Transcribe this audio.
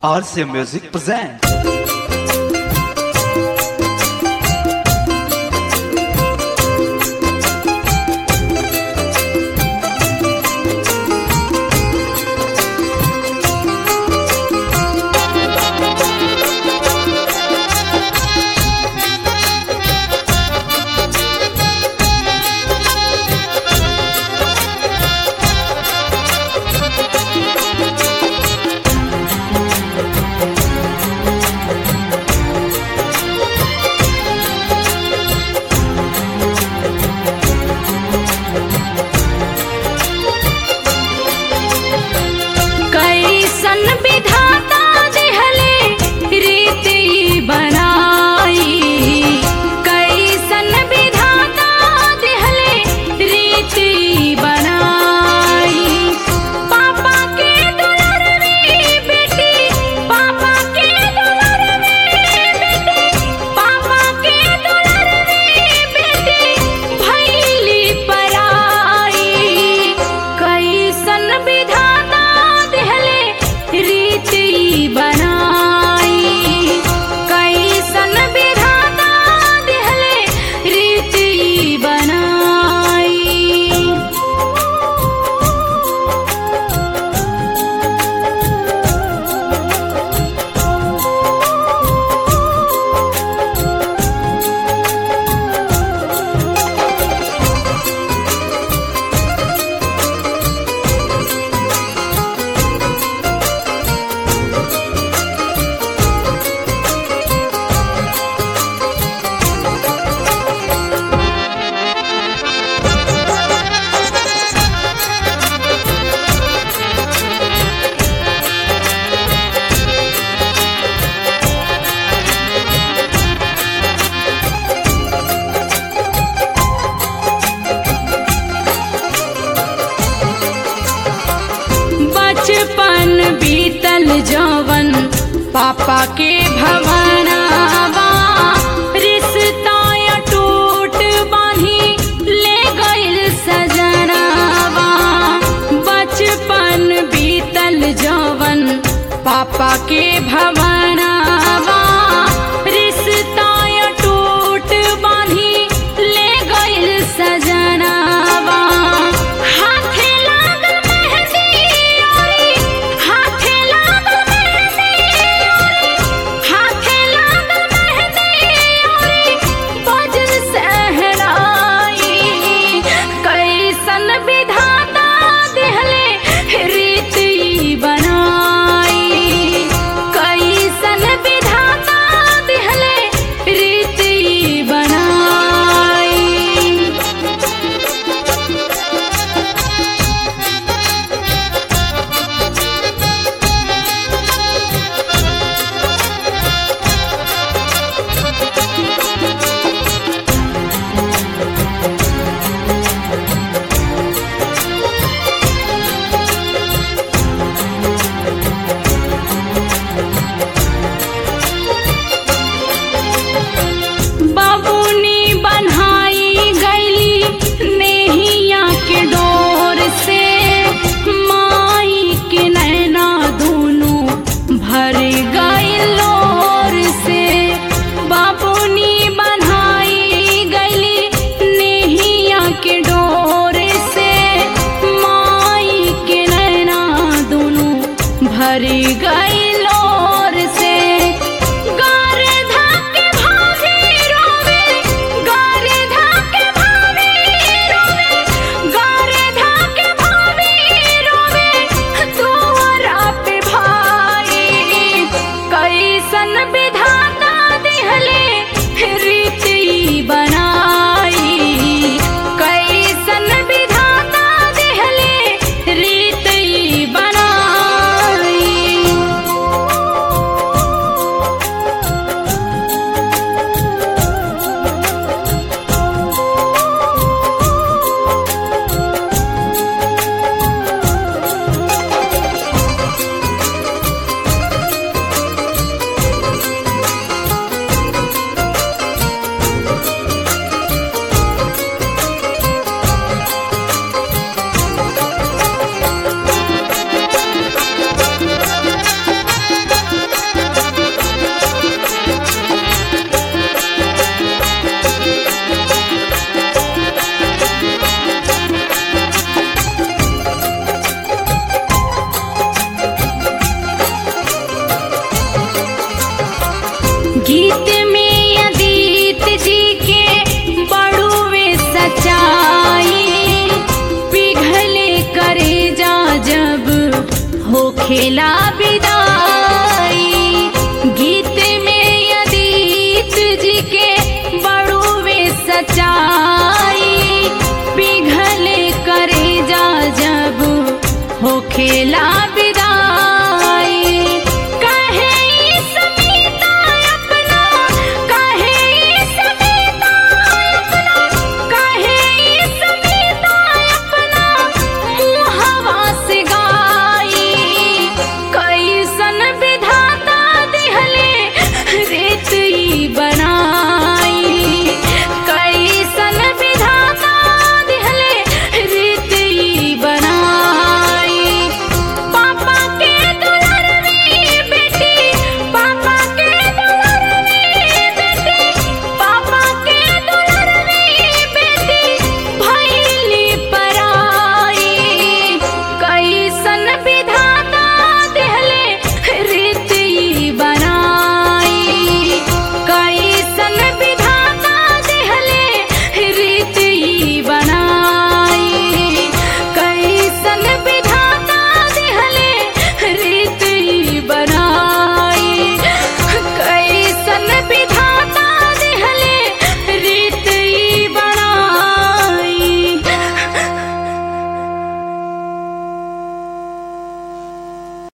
RCA Music presents. कैसन विधाता देहले रीति बनाई कैसन विधाता देहले रीति बनाई पापा के दुलार में बेटी पापा के दुलार में बेटी पापा के दुलार में बेटी भैली पराई कैसन विधाता देहले रीति बनाई कैसन विधाता देहले रीति बनाई बचपन बीतल जवन पापा के भवनावा रिश्ता टूट बांधी ले गइल सजनावा बचपन बीतल जवन पापा के भवनावा रिश्ता टूट बांधी ले गइल सजनावा हाथे लागल मेहंदी ओरी हाथे लागल मेहंदी ओरी हाथे लागल मेहंदी ओरी बजल सहराई कैसन विधाता देहले रीति बनाई कैसन गीत में अदीत जी के बड़ुए सच्चाई पिघले करे जा जब हो खेला विदाई